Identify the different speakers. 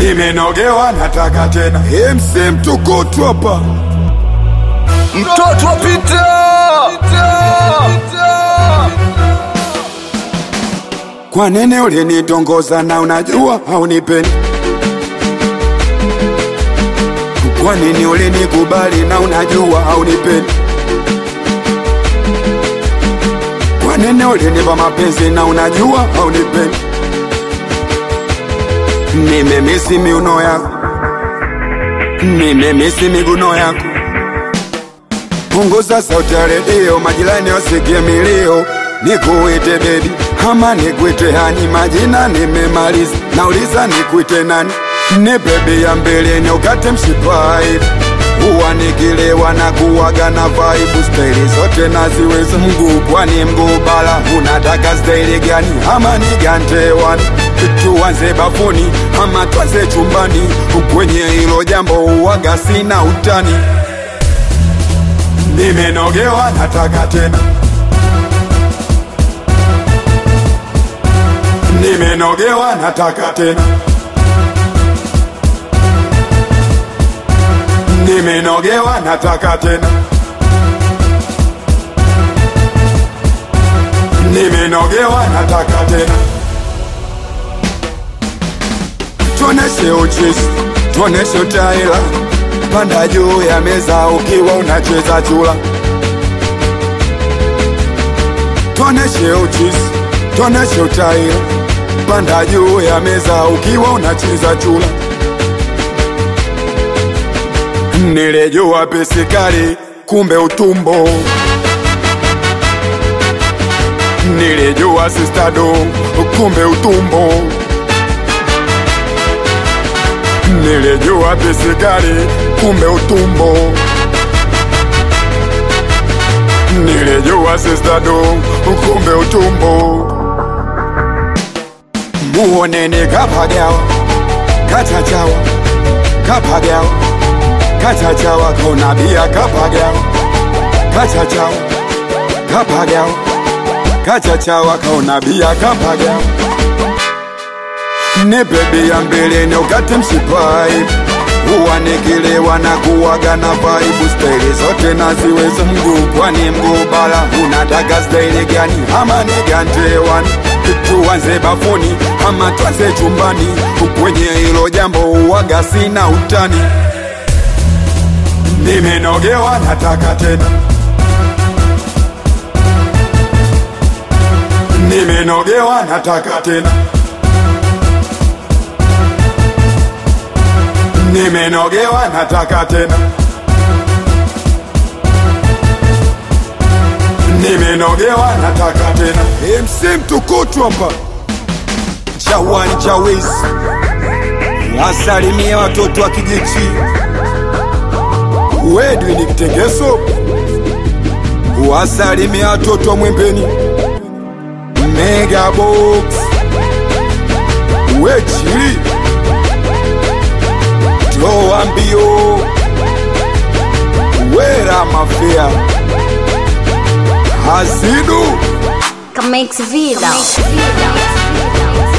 Speaker 1: nimenogewa nataka tena MC mtukutu hapa
Speaker 2: mtoto wa Pita
Speaker 1: kwa nini ulinitongoza na unajua haunipendi kwa nini ulinikubali na unajua haunipendi kwa nini ulinipa mapenzi na unajua haunipendi nimemisi miuno yako nimemisi miguno yako punguza sauti ya redio majirani wasikie milio nikuite bebi ama nikuite hani majina nimemaliza nauliza nikuite nani ni bebi ya mbeleni ukate mshipai huwa nikilewa na kuwaga na vaibu staili zote naziweza mguu pwani mguu bara unataka staili gani ama nigantewani tuanze bafuni ama twanze chumbani kwenye hilo jambo uwaga sina utani nimenogewa nataka tena nimenogewa nataka tena nimenogewa nataka tena nimenogewa nataka tena tuoneshe uchisi tuoneshe utaila panda juu ya meza ukiwa unacheza chula tuoneshe uchisi tuoneshe utaila panda juu ya meza ukiwa unacheza chula nilijua pisikali kumbe utumbo nilijua sistado kumbe utumbo nilijua pisikali kumbe utumbo nilijua sistado kumbe utumbo muoneni kapagawa kachachawa kapagawa kachachawa kaunabia kapagawa kachachawa kapagawa kachachawa kaunabia kapagawa ni bebi ya mbeleni ukate mshipai huwa nikilewa na kuwaga na vaibu staili zote naziweza mguu pwani mguu bara unataka staili gani ama nigantewani tuanze bafuni ama twanze chumbani kwenye hilo jambo uwaga sina utani nimenogewa nataka tena nimenogewa nataka tena nimenogewa nataka tena nimenogewa nataka tena MC mtukutu hapa chawani chawizi wasalimie watoto wa kijichi wedwi ni kitengeso wasalimie watoto wa mwembeni megabox wechili toa mbio wera mafea hasidu
Speaker 3: Comex Vida. Comex Vida.